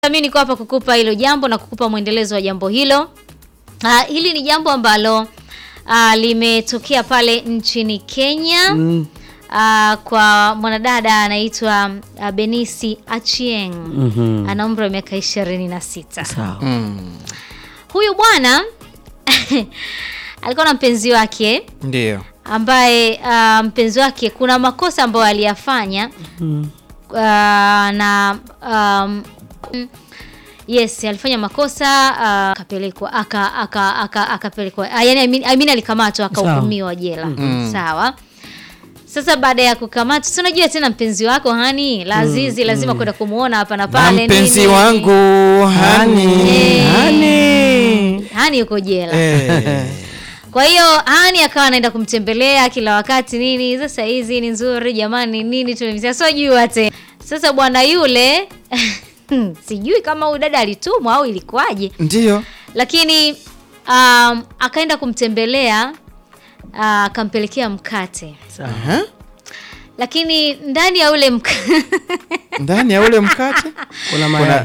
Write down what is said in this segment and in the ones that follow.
Mimi niko hapa kukupa hilo jambo na kukupa mwendelezo wa jambo hilo. Uh, hili ni jambo ambalo uh, limetokea pale nchini Kenya Mm. uh, kwa mwanadada anaitwa uh, Benisi Achieng Mhm. ana umri wa miaka ishirini na sita. Sawa. Huyu bwana alikuwa na mpenzi wake Ndio. ambaye uh, mpenzi wake kuna makosa ambayo aliyafanya Mm. uh, na um, mm, yes alifanya makosa uh, akapelekwa aka aka aka akapelekwa uh, yani I mean, I mean alikamatwa akahukumiwa jela sawa sasa baada ya kukamatwa si unajua tena mpenzi wako hani lazizi lazima kwenda kumuona hapa na Na pale mpenzi nini. wangu hani. Eh. Hani. hani yuko jela Eh. kwa hiyo hani akawa anaenda kumtembelea kila wakati nini sasa hizi ni nzuri jamani nini tumemsia sojua tena sasa bwana yule sijui kama huyu dada alitumwa au ilikuwaje Ndio. lakini um, akaenda kumtembelea uh, akampelekea mkate Sawa. Aha. lakini ndani ya ule mkate Ndani ya ule mkate Kuna mayai.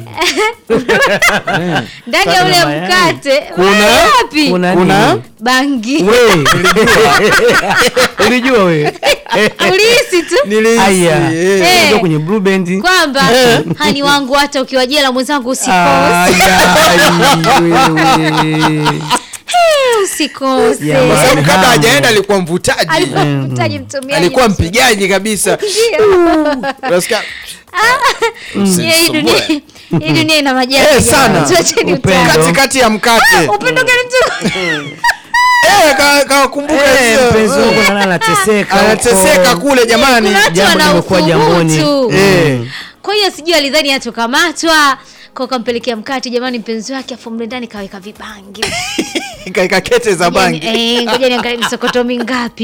ndani ya ule Kuna mayai. mkate Kuna- mayai wapi Kuna Kuna- nini? bangi We. Ulijua we. ulihisi tu nilihisi. Aya. eh. Eh. Unajua kwenye blue band. kwamba hani wangu hata ukiwa jela mwenzangu usikose Aya, wewe. usikose Jamani. Kwa sababu kabla Hamu. hajaenda alikuwa mvutaji. alikuwa mtaji mtumiaji Alikuwa mzuri. mpigaji kabisa. Unasikia? Yeah, hii dunia hii dunia ina majanga Eh, sana. jamani. Tuacheni Upendo. utani. Katikati ya mkate. upendo gani mtu Eh, ka- kawakumbuka Eh, hizo. mpenzi wangu nana anateseka. Anateseka huko. kule jamani. kuna watu jambo wana limekuwa jamboni. uthubutu. Eh. kwa hiyo sijui alidhani atokamatwa kwa kampelekea mkate jamani mpenzi wake afu mle ndani kaweka vibangi Kaeka kete za bangi. Eh, ngoja niangalie misokoto mingapi